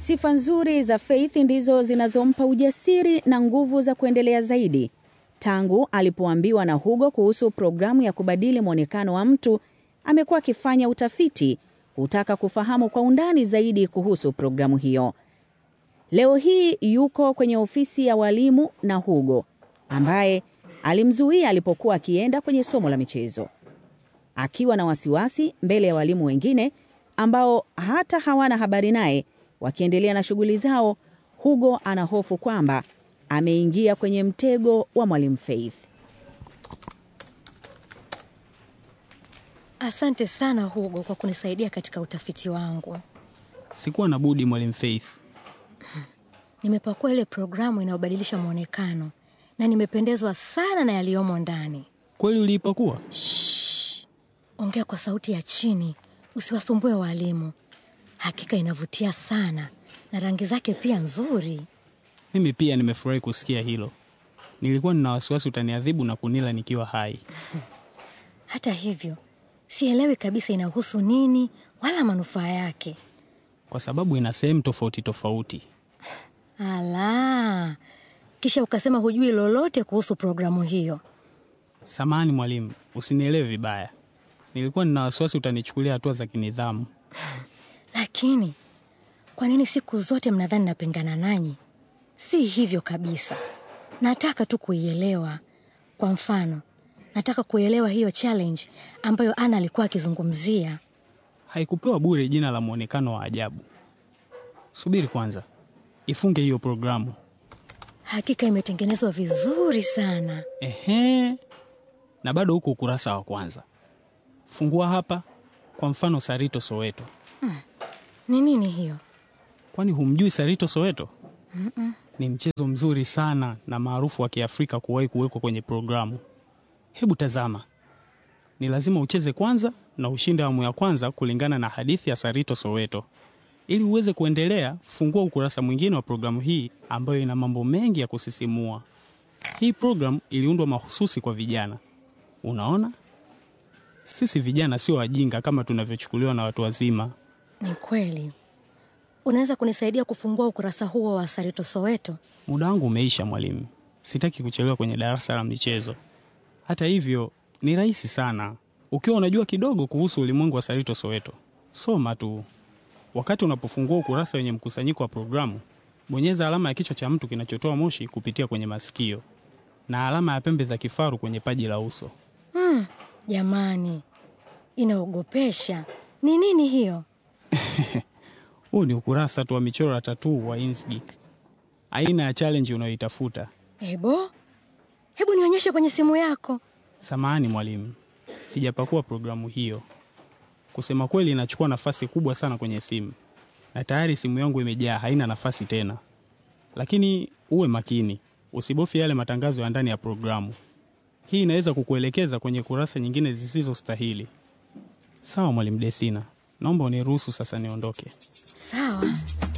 Sifa nzuri za Faith ndizo zinazompa ujasiri na nguvu za kuendelea zaidi. Tangu alipoambiwa na Hugo kuhusu programu ya kubadili mwonekano wa mtu, amekuwa akifanya utafiti kutaka kufahamu kwa undani zaidi kuhusu programu hiyo. Leo hii yuko kwenye ofisi ya walimu na Hugo ambaye alimzuia alipokuwa akienda kwenye somo la michezo. Akiwa na wasiwasi mbele ya walimu wengine ambao hata hawana habari naye, wakiendelea na shughuli zao, Hugo ana hofu kwamba ameingia kwenye mtego wa mwalimu Faith. Asante sana Hugo kwa kunisaidia katika utafiti wangu. Sikuwa na budi, mwalimu Faith. Nimepakua ile programu inayobadilisha mwonekano na nimependezwa sana na yaliyomo ndani. Kweli uliipakua? Ongea kwa sauti ya chini, usiwasumbue walimu. Hakika inavutia sana na rangi zake pia nzuri. Mimi pia nimefurahi kusikia hilo. Nilikuwa nina wasiwasi utaniadhibu na kunila nikiwa hai. Hata hivyo, sielewi kabisa inahusu nini wala manufaa yake. kwa sababu ina sehemu tofauti tofauti. Ala, kisha ukasema hujui lolote kuhusu programu hiyo. Samahani mwalimu, usinielewe vibaya. Nilikuwa nina wasiwasi utanichukulia hatua za kinidhamu. Lakini kwa nini siku zote mnadhani napingana nanyi? Si hivyo kabisa. Nataka tu kuielewa. Kwa mfano, nataka kuelewa hiyo challenge ambayo Ana alikuwa akizungumzia. Haikupewa bure jina la mwonekano wa ajabu. Subiri kwanza, ifunge hiyo programu. Hakika imetengenezwa vizuri sana. Ehe, na bado huko ukurasa wa kwanza. Fungua hapa, kwa mfano Sarito Soweto. Ni nini hiyo? Kwani humjui Sarito Soweto? Ni mchezo mzuri sana na maarufu wa Kiafrika kuwahi kuwekwa kwenye programu. Hebu tazama, ni lazima ucheze kwanza na ushinde awamu ya kwanza kulingana na hadithi ya Sarito Soweto. Ili uweze kuendelea, fungua ukurasa mwingine wa programu hii ambayo ina mambo mengi ya kusisimua. Hii programu iliundwa mahususi kwa vijana. Unaona, sisi vijana sio wajinga kama tunavyochukuliwa na watu wazima. Ni kweli. Unaweza kunisaidia kufungua ukurasa huo wa Sarito Soweto? Muda wangu umeisha mwalimu, sitaki kuchelewa kwenye darasa la michezo. Hata hivyo, ni rahisi sana ukiwa unajua kidogo kuhusu ulimwengu wa Sarito Soweto. Soma tu. Wakati unapofungua ukurasa wenye mkusanyiko wa programu, bonyeza alama ya kichwa cha mtu kinachotoa moshi kupitia kwenye masikio na alama ya pembe za kifaru kwenye paji la uso. Jamani, inaogopesha. Ni nini hiyo? Huu ni ukurasa tu wa michoro ya tatuu wa Inkscape, aina ya challenge unayoitafuta. Ebo, hebu nionyeshe kwenye simu yako. Samahani mwalimu, sijapakua programu hiyo. Kusema kweli, inachukua nafasi kubwa sana kwenye simu, na tayari simu yangu imejaa, haina nafasi tena. Lakini uwe makini, usibofye yale matangazo ya ndani ya programu. Hii inaweza kukuelekeza kwenye kurasa nyingine zisizostahili. Sawa mwalimu Desina, naomba uniruhusu sasa niondoke. Sawa.